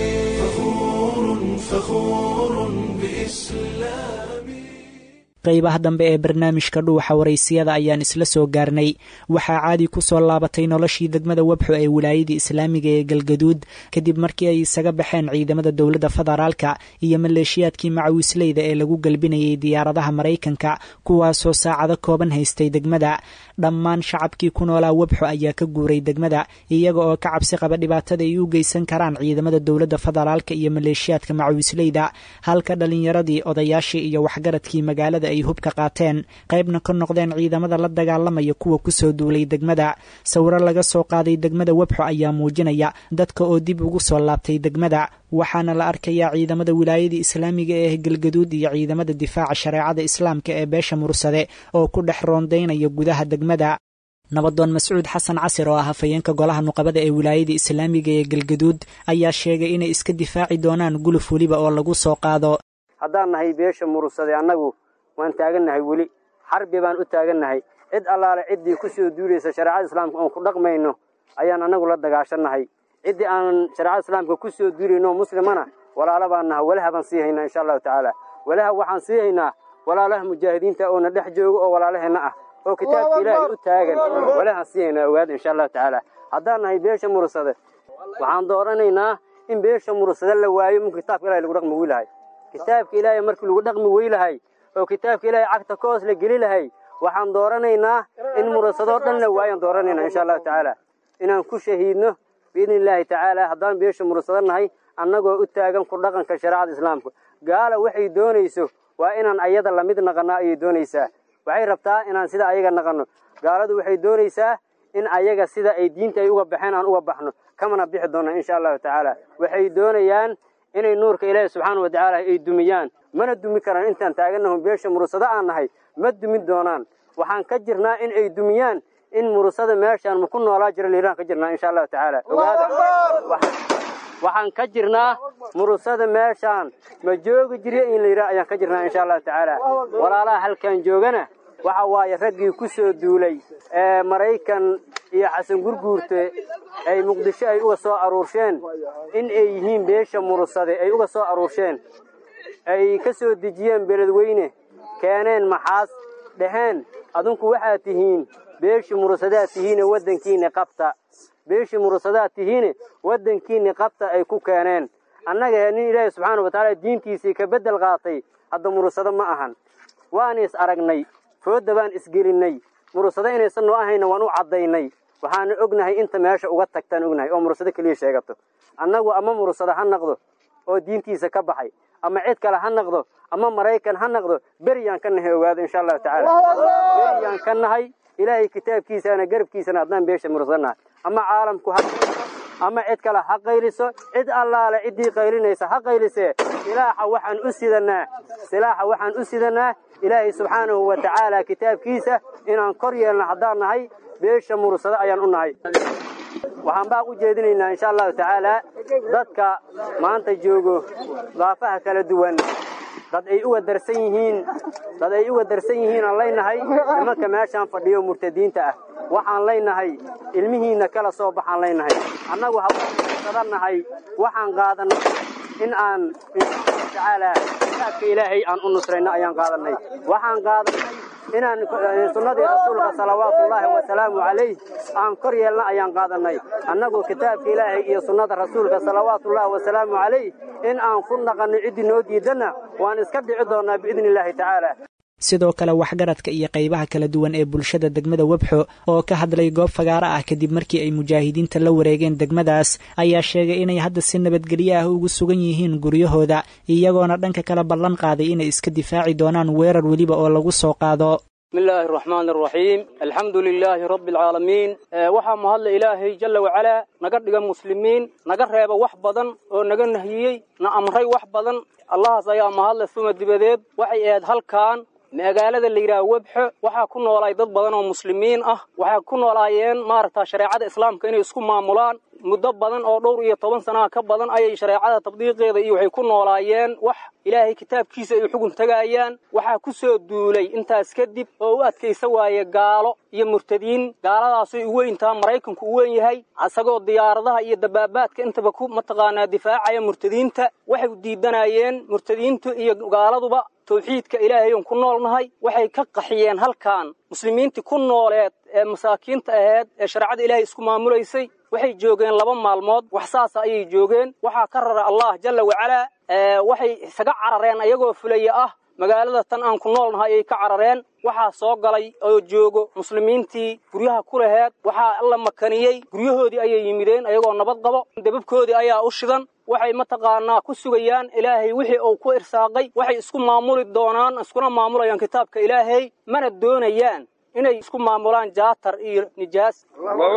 فخور فخور بإسلامي qaybaha dambe ee barnaamijka dhuuxa waraysiyada ayaan isla soo gaarnay waxaa caadi ku soo laabatay noloshii degmada webxo ee wilaayadii islaamiga ee galgaduud kadib markii ay isaga baxeen ciidamada dowladda federaalka iyo maleeshiyaadkii macawisleyda ee lagu galbinayay diyaaradaha maraykanka kuwaasoo saacado kooban haystay degmada dhammaan shacabkii ku noolaa webxo ayaa ka guuray degmada iyaga oo ka cabsi qaba dhibaatada ay u geysan karaan ciidamada dowladda federaalka iyo maleeshiyaadka macawisleyda halka dhallinyaradii odayaashii iyo waxgaradkii magaalada ay hubka qaateen qaybna ka noqdeen ciidamada la dagaalamaya kuwa kusoo duulay degmada sawiro laga soo qaaday degmada webxo ayaa muujinaya dadka oo dib ugu soo laabtay degmada waxaana la arkayaa ciidamada wilaayadii islaamiga ee galgaduud iyo ciidamada difaaca shareecada islaamka ee beesha mursade oo ku dhex roondaynaya gudaha degmada nabadoon mascuud xasan casir oo ah hafayeenka golaha nuqabada ee wilaayada islaamiga ee galgaduud ayaa sheegay inay iska difaaci doonaan guluf weliba oo lagu soo qaado haddaan nahay beesha mursade annagu waan taagannahay weli xarbi baan u taagannahay cid allaale ciddii ku soo duulaysa shareecada islaamka oon ku dhaqmayno ayaan annagu la dagaashannahay ciddii aan shareecada islaamka ku soo duulayno muslimana walaala baan naha walaha baan sii haynaa insha allahu tacaala walaha waxaan sii haynaa walaalaha mujaahidiinta oona dhex joogo oo walaalaheenna ah oo kitaabka ilaahay u taagan walahaan sii haynaa ogaada insha allahu tacaala haddaan nahay beesha mursade waxaan dooranaynaa in beesha mursade la waayo minku kitaabka ilahay lagu dhaqmi weylahay kitaabka ilaahay markii lagu dhaqmi weylahay oo kitaabka ilaahay cagta ka hoos la geli lahay waxaan dooranaynaa in murasadoo dhan la waayaan dooranayna insha allahu tacaala inaan ku shahiidno biidni illaahi tacaala haddaan beesha murasado nahay annagoo u taagan ku dhaqanka shareecada islaamka gaala waxay doonayso waa inaan ayada lamid naqannaa ayay doonaysaa waxay rabtaa inaan sida ayaga naqanno gaaladu waxay doonaysaa in ayaga sida ay diinta ay uga baxeen aan uga baxno kamana bixi doonna insha allahu tacaala waxay doonayaan inay nuurka ilaahi subxaana wa tacaala ay dumiyaan mana dumi karaan intaan taagannaho beesha murusado aan nahay ma dumin doonaan waxaan ka jirnaa in ay dumiyaan in murusada meeshaan maku noolaa jira liiraan ka jirnaa insha allahu tacaala ogaada waxaan ka jirnaa murusada meeshaan ma joogi jiriya in layidhaha ayaan ka jirnaa insha allahu tacaala walaalaha halkan joogana waxa waaye raggii ku soo duulay ee maraykan iyo xasan gurguurte ay muqdisho ay uga soo aruursheen in ay yihiin beesha murusade ay uga soo aruursheen ay ka soo dejiyeen beledweyne keeneen maxaas dhaheen adinku waxaad tihiin beeshii murusadaad tihiine waddankiinni qabta beeshii murusadaad tihiine waddankiinni qabta ay ku keeneen annaga nin ilaahi subxaana wa tacaala diintiisii ka beddel qaatay hadda murusado ma ahan waan is aragnay foodda baan isgelinnay murusado inaysan noo ahayna waan u caddaynay waxaana ognahay inta meesha uga tagtaan ognahay oo murusado keliya sheegato annagu ama murusado ha naqdo oo diintiisa ka baxay ama cid kale ha naqdo ama maraykan ha naqdo beriyaan ka nahay ogaado insha allahu tacaala beriyaan ka nahay ilaahay kitaabkiisaana garabkiisana haddaan beesha murusanahay ama caalamku ha ama cid kale ha qayliso cid allaale ciddii qaylinaysa ha qaylisee silaaxa waxaan u sidanaa silaaxa waxaan u sidanaa ilaahay subxaanahu wa tacaala kitaabkiisa inaan kor yeelno haddaan nahay beesha murusado ayaan u nahay waxaan baa u jeedinaynaa insha allahu tacaala dadka maanta joogo daafaha kala duwan dad ay uga darsan yihiin dad ay uga darsan yihiin aan leynahay nimanka meeshaan fadhiyo murtadiinta ah waxaan leynahay ilmihiinna kala soo baxaan leynahay annagu hawasadannahay waxaan qaadanay in aan inshaallahu tacaala kitaabka ilaahay aan u nusrayno ayaan qaadanay waxaan qaadanay inaan sunnadii rasuulka salawaatullaahi wasalaamu calayh aan kor yeelna ayaan qaadanay annagu kitaabka ilaahay iyo sunnada rasuulka salawaatullaahi wasalaamu calayh in aan ku naqanno ciddii noo diidanna waan iska dhici doonnaa biidni illaahi tacaala sidoo kale waxgaradka iyo qaybaha kala duwan ee bulshada degmada webxo oo ka hadlay goob fagaaro ah kadib markii ay mujaahidiinta la wareegeen degmadaas ayaa sheegay inay hadda si nabadgelyo ah ugu sugan yihiin guryahooda iyagoona dhanka kale ballan qaaday inay iska difaaci doonaan weerar weliba oo lagu soo qaado بسم الله الرحمن الرحيم الحمد لله رب العالمين waxaa mahadla ilaahay jalla wacalaa naga dhiga muslimiin naga reeba wax badan oo naga nahiyey na amray wax badan allahaas ayaa mahadle suma dibadeed waxay ahayd halkan magaalada la yidhaha webxo waxaa ku noolaay dad badan oo muslimiin ah waxay ku noolaayeen maaragta shareecada islaamka inay isku maamulaan muddo badan oo dhowr iyo toban sanaha ka badan ayay shareecada tabdiiqeeda iyo waxay ku noolaayeen wax ilaahay kitaabkiisa ay xugun tagaayaan waxaa ku soo duulay intaas kadib oo u adkaysa waaye gaalo iyo murtadiin gaaladaasay u weyntaha maraykanku u weyn yahay isagoo diyaaradaha iyo dabaabaadka intaba ku mataqaanaa difaacaya murtadiinta waxay diidanayeen murtadiintu iyo gaaladuba tawxiidka ilaahay oon ku noolnahay waxay ka qaxiyeen halkan muslimiintii ku nooleed ee masaakiinta aheed ee shareecada ilaahay isku maamulaysay waxay joogeen laba maalmood wax saasa ayay joogeen waxaa ka rara allah jalla wacalaa waxay isaga carareen ayagoo fulaya ah magaalada tan aan ku noolnahay ayay ka carareen waxaa soo galay oo joogo muslimiintii guryaha ku laheed waxaa la makaniyey guryahoodii ayay yimideen ayagoo nabad qabo dababkoodii ayaa u shidan waxay mataqaanaa ku sugayaan ilaahay wixii uu ku irsaaqay waxay isku maamuli doonaan iskuna maamulayaan kitaabka ilaahay mana doonayaan inay isku maamulaan jaatar iyo nijaas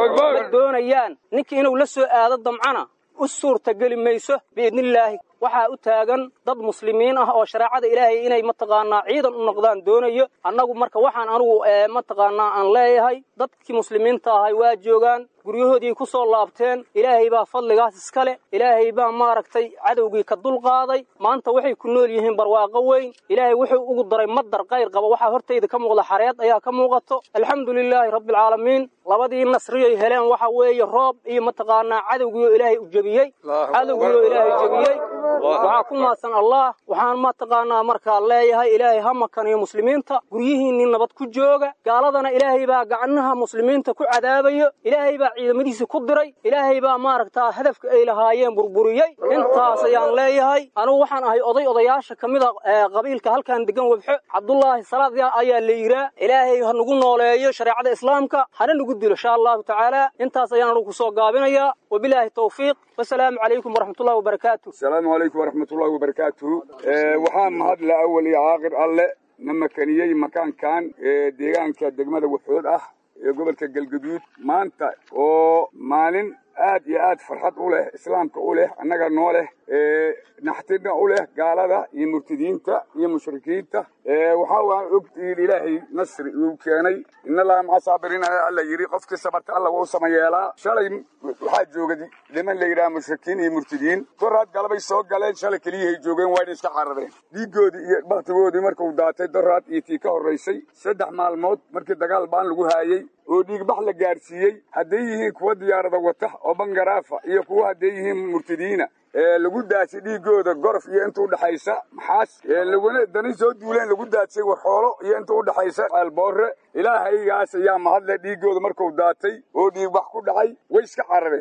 ma doonayaan ninkii inuu la soo aado damcana u suurtageli mayso biidnillaahi waxaa u taagan dad muslimiin ah oo shareecada ilaahay inay mataqaanaa ciidan u noqdaan doonayo annagu marka waxaan anugu mataqaanaa aan leeyahay dadkii muslimiinta ahay waa joogaan guryahoodii ku soo laabteen ilaahay baa fadligaas iska leh ilaahay baa maaragtay cadowgii ka dulqaaday maanta waxay ku nool yihiin barwaaqo weyn ilaahay wuxuu ugu daray madar qayr qaba waxaa hortayda ka muuqda xareed ayaa ka muuqato alxamdu lilaahi rabbialcaalamiin labadii nasriyay heleen waxa weeye roob iyo mataqaanaa cadowgiioo ilaahay u jebiyey cadowgiioo ilaahay jebiyey waxaa ku maadsan allah waxaan mataqaanaa markaa leeyahay ilaahay ha makaniyo muslimiinta guryihiinnii nabad ku jooga gaaladana ilaahay baa gacnaha muslimiinta ku cadaabayo ilaahay baa ciidamadiisii ku diray ilaahay baa maaragtaa hadafka ay lahaayeen burburiyey intaas ayaan leeyahay anugu waxaan ahay oday odayaasha ka mida qabiilka halkan degan webxo cabdullaahi salaad ayaa la yiraa ilaahay ha nagu nooleeyo shareecada islaamka hana nagu dilo insha allahu tacaala intaas ayaan anugu kusoo gaabinayaa wabilaahi tawfiiq wasalaamu calaykum waraxmatullahi wabarakaatu asalaamu calaykum waraxmatullahi wabarakaatuhu waxaa mahadle awal iyo caaqir alle na makaniyey makaankan ee deegaanka degmada waxood ah ee gobolka galgaduud maanta oo maalin aad iyo aad farxad u leh islaamka u leh annaga noo leh naxtirna u leh gaalada iyo murtadiinta iyo mushrikiinta waxaa waan ogtihiin ilaahay nasri uu keenay in allaha maca saabiriin alla yidhi qofkii sabarta alla wuu samayeelaa shalay waxaa jooga niman la yidhaha mushrikiin iyo murtadiin doraad galabay soo galeen shalay keliyahay joogeen waa inay iska carareen dhiigoodii iyo baktigoodii markuu daatay doraad iyo tii ka horraysay saddex maalmood markii dagaal baan lagu haayey oo dhiigbax la gaadhsiiyey hadday yihiin kuwa diyaarada wata oo bangaraafa iyo kuwa hadday yihiin murtadiina lagu daasay dhiigooda gorof iyo inta udhaxaysa maxaas laguna dani soo duuleen lagu daadsay warxoolo iyo inta udhaxaysa alboore ilaahaygaas ayaa mahadle dhiigooda marku daatay oo dhiigbax ku dhacay way iska carareen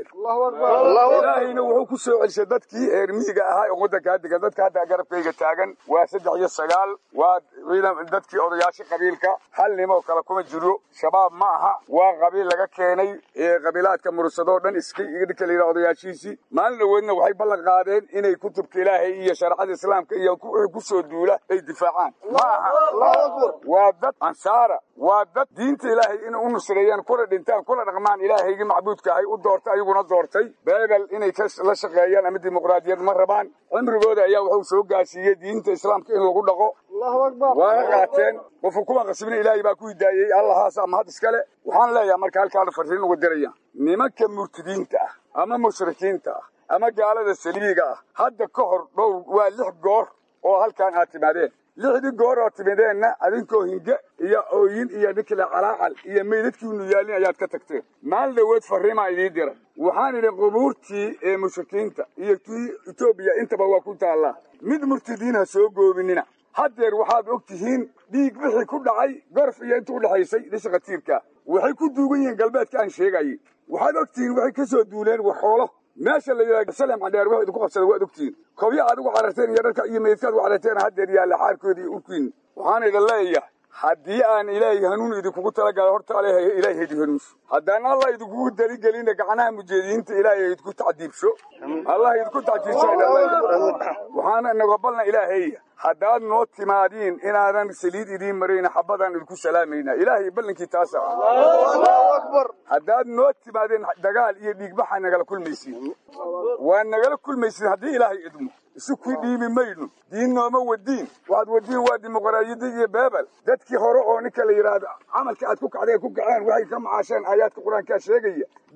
ilaahayna wuxuu ku soo celisay dadkii reer miyiga ahaa oo waddankaa degan dadka hadda garabkayga taagan waa saddex iyo sagaal waa dadkii odayaasha qabiilka hal nimoo kale kuma jiro shabaab ma aha waa qabiil laga keenay qabiilaadka mursadoo dhan iska ninka la yidhaha odayaashiisii maalin dhaweedna waxay ballan qaadeen inay kutubka ilaahay iyo shareecada islaamka iyo wixii ku soo duula ay difaacaan ma aha waa dad ansaara waa dad diinta ilaahay inay u nusreeyaan kuna dhintaan kuna dhaqmaan ilaahaygii macbuudka ahay u doortay ayaguna doortay beebel inay la shaqeeyaan ama dimuqraadiyad ma rabaan cimrigooda ayaa wuxuu soo gaarsiiyey diinta islaamka in lagu dhaqo waana qaateen qofku kuma qasbina ilaahay baa ku hidaayey allahaas ama had iskale waxaan leeyahay marka halkaan farriin uga diraya nimanka murtidiinta ah ama mushrikiinta ah ama gaalada saliiga ah hadda ka hor dhowr waa lix goor oo halkaan aad timaadeen lixdii goor oo timideenna adinkoo hinge iyo ooyin iyo ninkile calaacal iyo meydadkiinu yaalin ayaad ka tagteen maalin dhaweed farriimaa idiin dira waxaan idhi qubuurtii ee mushrikiinta iyo tii etoobiya intaba waa ku taallaa mid murtidiin ha soo goobinina haddeer waxaad og tihiin dhiig wixii ku dhacay gorf iyo inta udhaxaysay dhisha khatiirka waxay ku duugan yihiin galbeedka aan sheegayay waxaad og tihiin waxay ka soo duuleen waxoolo meesha la yidhaha salem cadheer wax idinku qabsada waad ogtihiin kobya aad ugu cararteen iyo dharka iyo meydkaad ugu cararteen haddeer yaalla xaarkoodii iyo urkiin waxaan idin leeyahay haddii aan ilaahay hanuun idinkugu talagala horta ale ilaahay hedi hanuunso haddaan allah idinkugu daligelina gacnaha mujeediyiinta ilaahay idinku tacdiibsho allah idinku tacdiibsho waxaana nagobalna ilaahaya haddaad noo timaadiin inaadan saliid idiin marayna xabadaan idinku salaamayna ilaahay ballankii taasa haddaad noo timaadeen dagaal iyo dhiigbaxa nagala kulmaysiin waa nagala kulmaysiin haddii ilaahay idmo isu ku dhiimi mayno diin nooma wadiin waxaad wadiin waa dimuqraadiyadda iyo beebel dadkii hore oo ninka la yidhaahdo camalka aad ku kacdeen ku kaceen waxay ka macaasheen aayaadka qur-aankaa sheegaya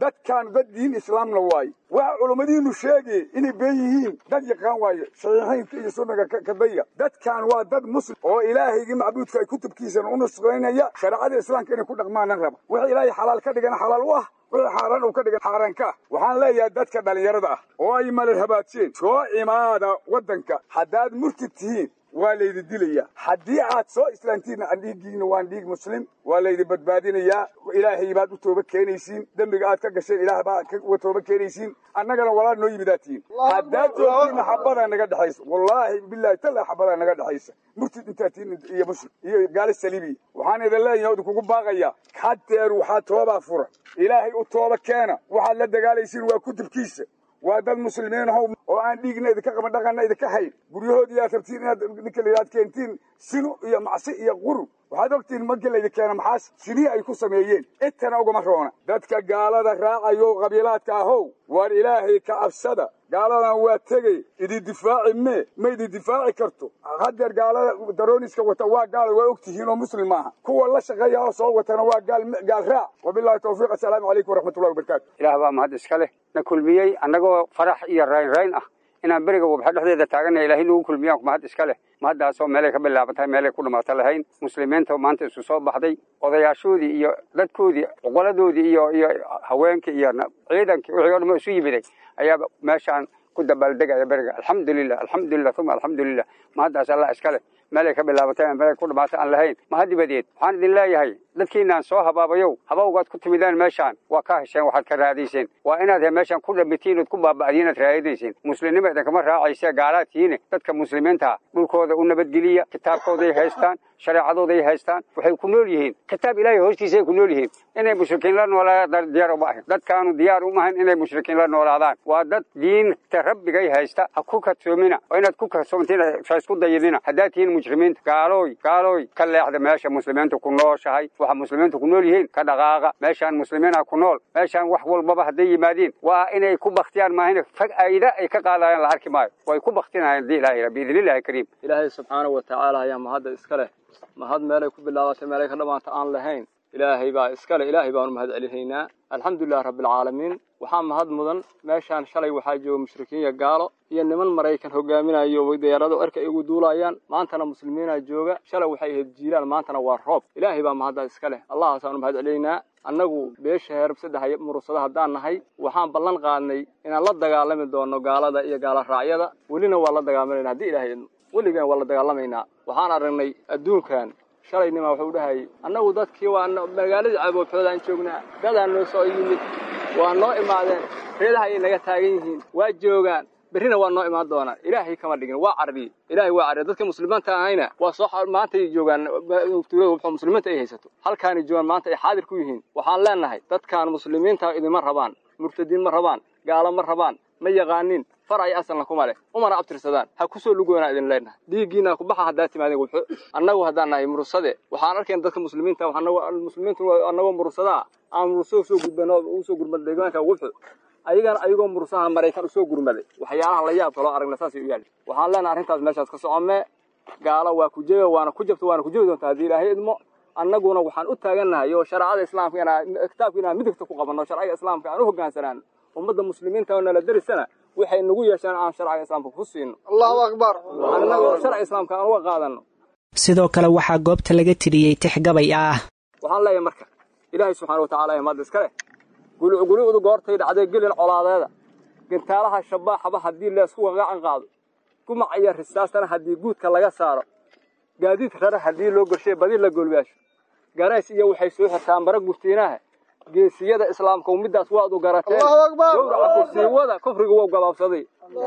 dadkaan dad diin islaamna waaye waxa culummadiinu sheegay inay been yihiin dad yaqaan waaye saxiixaynka iyo sunnaga kadaya dadkaan waa dad muslim oo ilaahaygii macbuudka ay kutubkiisana u nusraynaya shareecada islaamka inay ku dhaqmaana raba wixii ilaahay xalaal ka dhigana xalaal u ah wixii xaaraan uu ka dhigan xaaraan ka ah waxaan leeyahay dadka dhallinyarada ah oo ay malal habaadseen soo imaada waddanka haddaad murtid tihiin waa laydi dilayaa haddii aad soo islaantiinna dhiiggiina waan dhiig muslim waa laydi badbaadinayaa ilaahay baad u tooba keenaysiin dembiga aad ka gasheen ilaah baa uga tooba keenaysiin annagana walaal noo yimidaa tihiin haddaad joogtiinna xabadaa naga dhexaysa wallaahi bilahi talla xabadaa naga dhexaysa murtid intaa tiin iyo muslim iyo gaali saliibiya waxaan idin leeyahay idinkugu baaqayaa haddeer waxaa toobaa fura ilaahay u tooba keena waxaad la dagaalaysiin waa kutubkiisa waa dad muslimiin ahow oo aan dhiigna idinka qaban dhaqanna idinka hayn guryahoodii aad rabtiin inaad ninka layidhaad keentiin sinu iyo macsi iyo qurub waxaad ogtihiin markii laydin keena maxaas sinii ay ku sameeyeen intana ugama roona dadka gaalada raacayo qabiilaadka ahow waar ilaahay ka cabsada gaaladan waa tegey idin difaaci mee ma idin difaaci karto haddeer gaalada darooniska wata waa gaal waa ogtihiin oo muslim maaha kuwa la shaqeeya oo soo watana waa gaal gaal raac wabillahi tawfiiq assalaamu calaykum waraxmatullahi wabarakaatu ilaah baa mahad iska leh na kulmiyey annagoo farax iyo raynrayn ah inaan beriga wabxa dhexdeeda taagannahay ilaahay nagu kulmiyaan mahad iska leh mahaddaasoo meelay ka bilaabatay meelay ku dhamaato lahayn muslimiinta maanta isu soo baxday odayaashoodii iyo dadkoodii oqoladoodii iyo iyo haweenkii iyo ciidankii wixii o dhan isu yimiday ayaaba meeshaan ku dabaaldegaya beriga alxamdulilah alxamdulilah uma alxamdulilah mahaddaas allah iska leh meelay ka bilaabatay meelay ku dhamaatay aan lahayn mahadibadeed waxaan idin leeyahay dadkiinaan soo habaabayow habawgaad ku timideen meeshaan waa ka hesheen waxaad ka raadayseen waa inaad meeshaan ku dhamitiin ood ku baaba'diin aad raadinayseen muslimnima idinkama raacayse gaalaad tihiine dadka muslimiinta dhulkooda u nabadgeliya kitaabkooday haystaan shareecadooday haystaan waxay ku nool yihiin kitaab ilaahay hoostiisay ku nool yihiin inay mushrikiin la noolaadaan diyaar uma ahin dadkaanu diyaar uma ahin inay mushrikiin la noolaadaan waa dad diinta rabbigay haysta ha ku kadsoomina oo inaad ku kadsoomtiin isku dayinina haddaad tihiin mujrimiinta gaalooy gaalooy ka leexda meesha muslimiintu ku nooshahay waxa muslimiintu ku nool yihiin ka dhaqaaqa meeshaan muslimiina ku nool meeshaan wax walbaba hadday yimaadiin waa inay ku baktiyaan maahin fag-ayda ay ka qaadayaan la arki maayo way ku baktinayaan hadii ilahay biidnillahi kariim ilaahay subxaanahu watacaala ayaa mahadda iska leh mahad meelay ku bilaabatay meelay ka dhamaanta aan lahayn ilaahay baa iska leh ilaahay baanu mahad celinaynaa alxamdulilahi rabbilcaalamiin waxaa mahad mudan meeshaan shalay waxaa jooga mushrikiin iyo gaalo iyo niman maraykan hogaaminayo diyaarado erka ay ugu duulayaan maantana muslimiinaa jooga shalay waxay ahayd jiilaan maantana waa roob ilaahay baa mahaddaa iska leh allahaasaanu mahad celinaynaa annagu beesha heerab saddex murursada haddaan nahay waxaan ballan qaadnay inaan la dagaalami doono gaalada iyo gaala raacyada welina waa la dagaalamayna haddii ilaahay weligan waa la dagaalamaynaa waxaan aragnay adduunkan shalaynimaa wuxuu dhahayay annagu dadkii waa magaaladii caboobxoodaan joognaa dadaa noo soo yimid waa noo imaadeen reedaha ayay naga taagan yihiin waa joogaan berrina waa noo imaan doonaan ilaahay kama dhigin waa carriye ilaahay waa carriye dadka muslimiinta ahayna waa soo maantay joogaan wuxuu muslimiinta ay haysato halkaanay joogaan maanta ay xaadir ku yihiin waxaan leenahay dadkaan muslimiinta idinma rabaan murtadiin ma rabaan gaalo ma rabaan ma yaqaanin far ay asalna kuma leh umana abtirsadaan ha kusoo lugoonaa idin leenahay dhiiggiina kubaxa haddaa timaadeen wuxu annagu haddaan nahay murursade waxaan arkayna dadka muslimiinta muslimiintu annagoo murursadaa aan murursada usoo gudbano usoo gurmada deegaanka wuxu ayagana ayagoo mursaha maraykan usoo gurmaday waxyaalaha la yaabka loo aragna saasay u yaali waxaan leenahay arrintaas meeshaas ka socomee gaalo waa ku jebe waana ku jabta waana ku jebi doontaa haddii ilaahay idmo annaguna waxaan u taagannahay oo shareecada islaamka inaa kitaabka inaan midigta ku qabanno sharciga islaamka aan u hogaansanaano ummadda muslimiinta oo nala derisana waxay nagu yeesheen aan sharciga islaamka ku siino allahu akbar annagoo sharciga islaamka aan uga qaadano sidoo kale waxaa goobta laga tiriyey tix gabay ah waxaan leeyahay marka ilaahay subxaana watacaala ee maadda iska leh gulucgulucdu goortay dhacday gelin colaadeeda gintaalaha shabaaxaba haddii leesku qaqacan qaado gumac iyo risaastana haddii guudka laga saaro gaadiid rara haddii loo gorshay badi la golbaasho garays iyo waxay soo xirtaan bara gurtiinaha geesiyada islaamka middaas waad u garateen gowraca kursiiwada kufriga wou gabaabsaday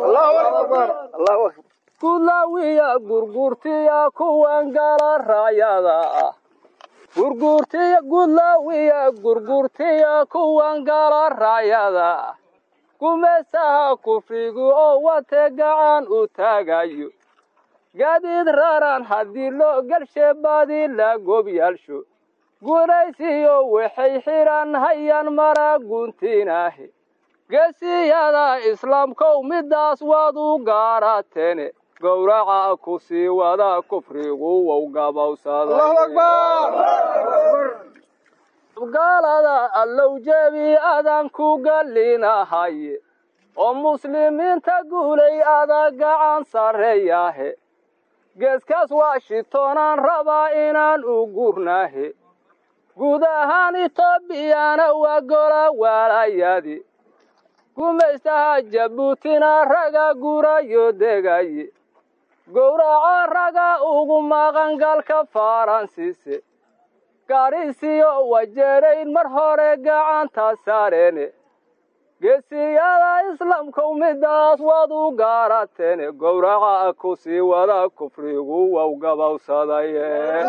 gudlaawiya gurgurtiya kuwan gala raayada ah gurgurtiya gudlaawiya gurgurtiya kuwan gala raayada ah gumaysaha kufrigu oo wate gacan u taagayo gaadiid raran haddii loo gelshe badi la gobyaalsho guunaysiyo waxay xidhan hayaan mara guntinaahe geesiyada islaamkow middaas waad u gaarateene gowraca ku sii wada kufrigu wow gabowsaday gaalada allow jebi adaan ku gallinahaye oo muslimiinta guulay adaa gacan sarreeyahe geeskaas washingtonaan rabaa inaan u gurnaahe guud ahaan etoobiyana waa gola waalayadi gumaystaha jabuutina raga gurayo degaye gowraca raga ugu maqan galka faransiise gaadhisiyo wajeerayn mar hore gacanta saareene geesiyada islaamkow midaas waad u gaarateene gowraca ku sii wada kufrigu wow gabowsadaye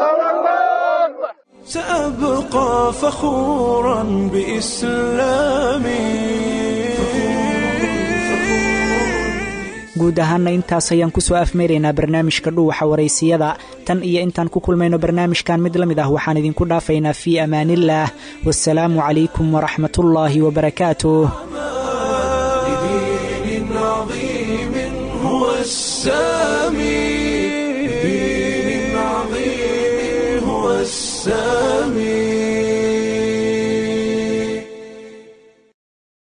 سأبقى فخورا بإسلامي guud ahaanna intaas ayaan kusoo afmeeraynaa barnaamijka dhuuxa waraysiyada tan iyo intaan ku kulmayno barnaamijkan mid la mid ah waxaan idinku dhaafaynaa fii amaaniillaah wasalaamu calaykum waraxmatullaahi wabarakaatuh لدين عظيم هو السامي لدين عظيم هو السامي